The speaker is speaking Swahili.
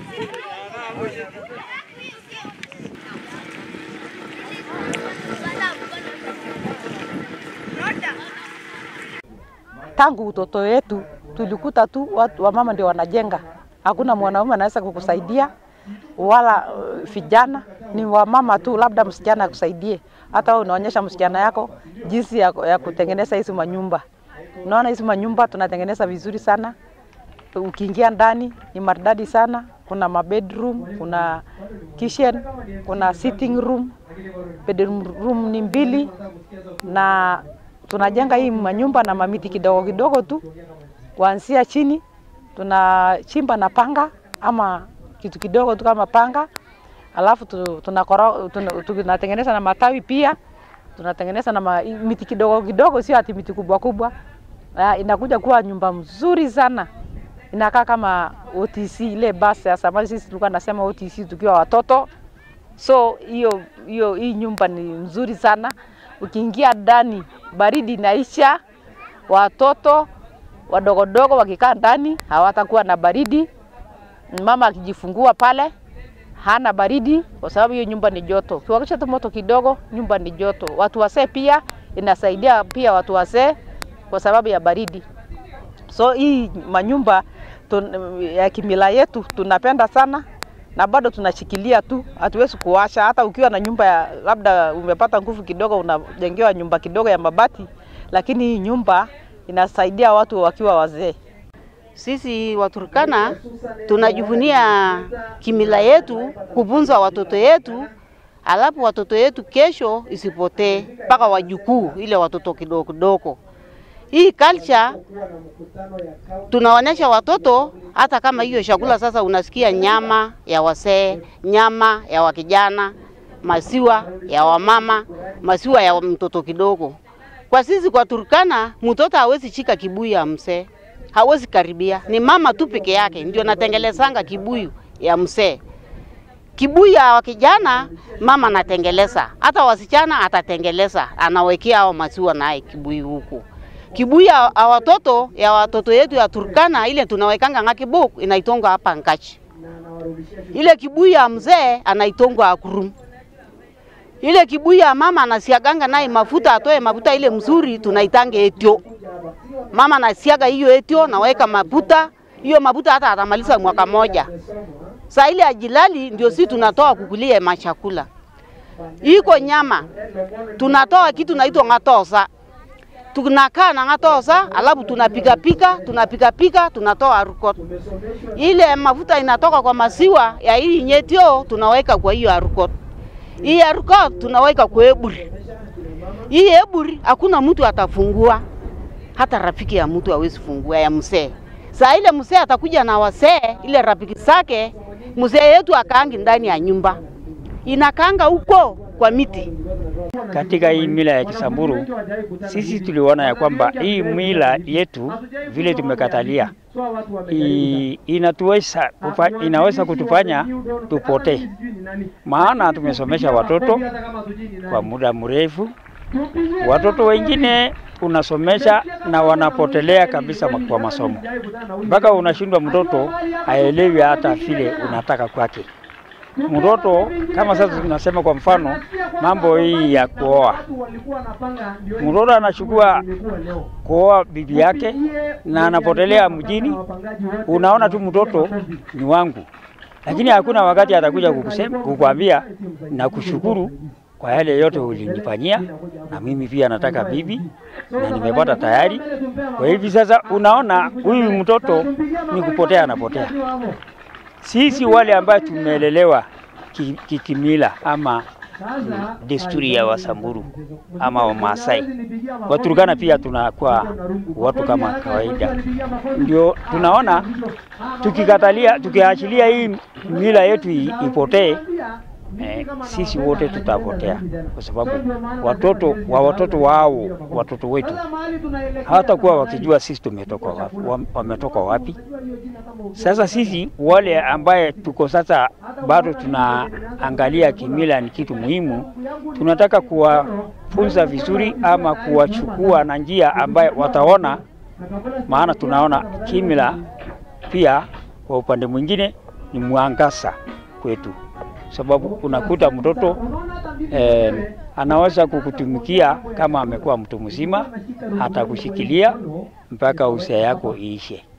Tangu utoto wetu tulikuta tu watu wamama ndio wanajenga, hakuna mwanaume anaweza kukusaidia wala uh, vijana ni wamama tu, labda msichana akusaidie. Hata wewe unaonyesha msichana yako jinsi ya, ya kutengeneza hizi manyumba. Unaona hizi manyumba tunatengeneza vizuri sana, ukiingia ndani ni maridadi sana. Kuna ma bedroom, kuna kitchen, kuna sitting room. Bedroom room ni mbili na tunajenga hii manyumba na mamiti kidogo kidogo tu kuanzia chini, tunachimba na panga ama kitu kidogo tu kama panga, alafu tu- tunakoro- tuna- tunatengeneza na matawi pia, tunatengeneza na ma, miti kidogo kidogo, sio ati miti kubwa kubwa. Ah, inakuja kuwa nyumba mzuri sana, inakaa kama OTC ile basi ya zamani. Sisi tulikuwa nasema OTC tukiwa watoto, so hiyo hiyo hii nyumba ni mzuri sana. Ukiingia ndani baridi inaisha, watoto wadogodogo wakikaa ndani hawatakuwa na baridi. Mama akijifungua pale hana baridi, kwa sababu hiyo nyumba ni joto. Ukiwakisha tu moto kidogo, nyumba ni joto. Watu wasee pia inasaidia pia watu wasee kwa sababu ya baridi. So hii manyumba tun, ya kimila yetu tunapenda sana na bado tunashikilia tu, hatuwezi kuwasha. Hata ukiwa na nyumba ya labda umepata nguvu kidogo, unajengewa nyumba kidogo ya mabati, lakini hii nyumba inasaidia watu wakiwa wazee. Sisi Waturkana tunajivunia kimila yetu, kufunza watoto yetu, alafu watoto yetu kesho isipotee mpaka wajukuu, ile watoto kidogo kidogo. Hii culture tunaonyesha watoto, hata kama hiyo chakula sasa unasikia nyama ya wasee, nyama ya wakijana, masiwa ya wamama, masiwa ya mtoto kidogo. Kwa sisi kwa Turkana, mtoto hawezi shika kibuyu ya mzee, hawezi karibia. Ni mama tu peke yake ndio natengelezanga kibuyu ya mzee. Kibuyu ya wakijana mama anatengeleza, hata wasichana atatengeleza, anawekea hao maziwa naye kibuyu huku. Kibuyu ya ya watoto ya watoto yetu ya Turkana ile tunawekanga ng'akibuk inaitonga hapa Nkachi. Ile kibuyu ya mzee anaitonga akurum. Ile kibuyu ya mama anasiaganga naye mafuta, atoe mafuta ile mzuri tunaitanga etio. Mama anasiaga hiyo etio, naweka mafuta hiyo mafuta, hata atamaliza mwaka moja. Saa ile ajilali ndio si tunatoa kukulia machakula. Iko nyama tunatoa kitu naitwa ng'atosa, tunakaa na ng'atosa, alafu tunapika pika tunapika pika, tunatoa arukot. Ile mafuta inatoka kwa maziwa ya hii nyetio, tunaweka kwa hiyo arukot. Hii arukot tunaweka kwa eburi. Hii eburi hakuna mtu atafungua, hata rafiki ya mtu hawezi fungua ya mzee. Saa ile mzee atakuja na wasee, ile rafiki zake, mzee yetu akaangi ndani ya nyumba, inakaanga huko kwa miti. Katika hii mila ya Kisamburu sisi tuliona ya kwamba hii mila yetu vile tumekatalia i- inatuweza kufa, inaweza kutufanya tupotee, maana tumesomesha watoto kwa muda mrefu. Watoto wengine unasomesha na wanapotelea kabisa ma- kwa masomo, mpaka unashindwa mtoto aelewi hata vile unataka kwake. Mtoto kama sasa tunasema kwa mfano mambo hii ya kuoa, mtoto anachukua kuoa bibi yake na anapotelea mjini, unaona tu mtoto ni wangu, lakini hakuna wakati atakuja kukusema kukwambia na kushukuru kwa yale yote ulinifanyia, na mimi pia nataka bibi na nimepata tayari. Kwa hivi sasa, unaona huyu mtoto ni kupotea, anapotea. Sisi wale ambayo tumelelewa ki- kikimila ama mm, desturi ya Wasamburu ama Wamasai, Waturkana pia tunakuwa watu kama kawaida, ndio tunaona tukikatalia, tukiachilia hii mila yetu i- ipotee, eh, sisi wote tutapotea, kwa sababu watoto wa watoto wao watoto wetu hawatakuwa wakijua sisi tumetoka wapi, wam- wametoka wapi. Sasa sisi wale ambaye tuko sasa bado tunaangalia kimila ni kitu muhimu, tunataka kuwafunza vizuri ama kuwachukua na njia ambaye wataona, maana tunaona kimila pia kwa upande mwingine ni mwangaza kwetu, sababu unakuta mtoto eh, anaweza kukutumikia kama amekuwa mtu mzima, hata kushikilia mpaka uzee yako iishe.